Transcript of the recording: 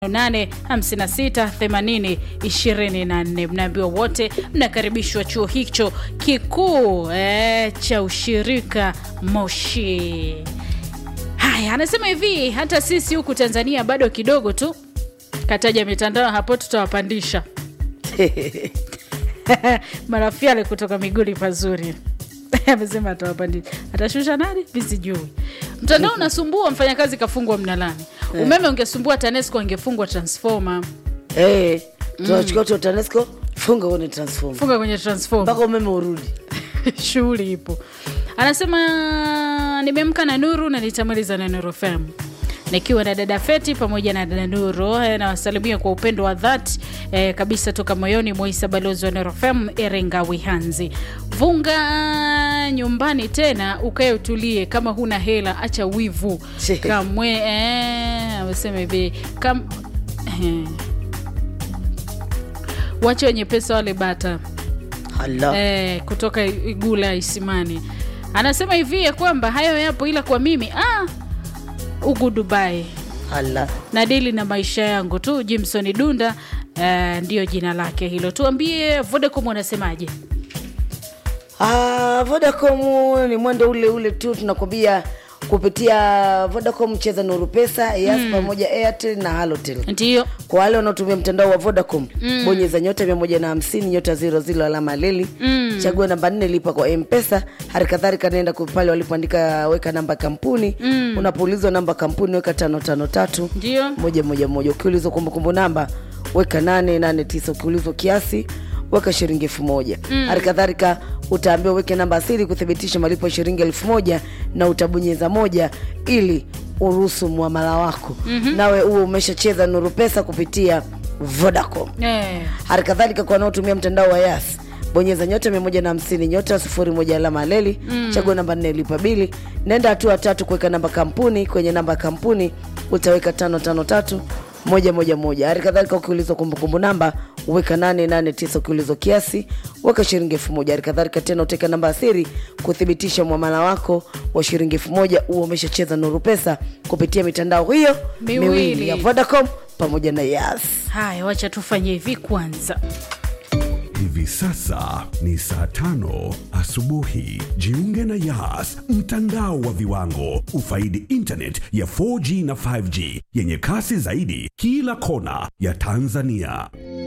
8568024 mnaambiwa wote mnakaribishwa chuo hicho kikuu eh, cha ushirika Moshi. Haya, anasema hivi, hata sisi huku Tanzania bado kidogo tu, kataja mitandao hapo, tutawapandisha marafiale kutoka Miguli pazuri amesema atawapandisha, atashusha nani visijui. Mtandao unasumbua, mfanyakazi kafungwa mnalani. Umeme ungesumbua, TANESCO angefungwa transformer Eh, tunachukua tu TANESCO funga uone transform funga kwenye transformer mpaka umeme urudi. shughuli ipo. Anasema nimeamka na Nuru na nitamaliza na Nuru FM nikiwa na dada Feti pamoja na dada Nuru. Eh, Nawasalimia kwa upendo wa dhati eh, kabisa toka moyoni. Moisa balozi wa Nuru FM Erenga Wihanzi. Vunga nyumbani tena ukae utulie, kama huna hela acha wivu kamwe. Eh, amesema hivi kam eh. Wache wenye pesa wale bata Hala. eh, kutoka Igula Isimani anasema hivi ya kwamba hayo yapo, ila kwa mimi ah, ugu Dubai Hala. na dili na maisha yangu tu. Jimson Dunda eh, ndiyo jina lake hilo. Tuambie Vodacom wanasemaje? Ah, Vodacom ni mwendo ule ule tu tunakwambia kupitia Vodacom cheza Nuru Pesa, Yas pamoja Airtel na Halotel. Ndiyo Kwa wale wanaotumia mtandao wa Vodacom bonyeza nyota mia moja na hamsini nyota ziro zilo alama leli chagua namba nne lipa kwa Mpesa. Hali kadhalika naenda ku- pale walipoandika weka namba kampuni unapoulizwa namba kampuni weka tano tano tatu ndiyo moja moja moja. Ukiulizwa kumbukumbu namba weka nane nane tisa. Ukiulizwa kiasi weka shilingi elfu moja. Hali kadhalika utaambiwa weke namba asili kuthibitisha malipo ya shilingi elfu moja na utabonyeza moja ili uruhusu muamala wako nawe uwe umeshacheza Nuru Pesa kupitia Vodacom. eh, Hali kadhalika kwa wanaotumia mtandao wa Yas bonyeza nyota mia moja na hamsini nyota sufuri moja alama leli chagua namba nne lipa bili. Nenda hatua tatu kuweka namba kampuni. Kwenye namba kampuni utaweka tano tano tatu moja moja moja. Hali kadhalika ukiulizwa kumbukumbu namba uweka nane nane tisa. Ukiulizwa kiasi weka shilingi elfu moja. Hali kadhalika tena utaweka namba ya siri kuthibitisha mwamala wako wa shilingi elfu moja uwe umeshacheza Nuru Pesa kupitia mitandao hiyo Miwili. miwili ya Vodacom pamoja na Yas. haya, wacha tufanye hivi kwanza. Hivi sasa ni saa tano asubuhi. Jiunge na Yas, mtandao wa viwango. Ufaidi internet ya 4G na 5G yenye kasi zaidi kila kona ya Tanzania.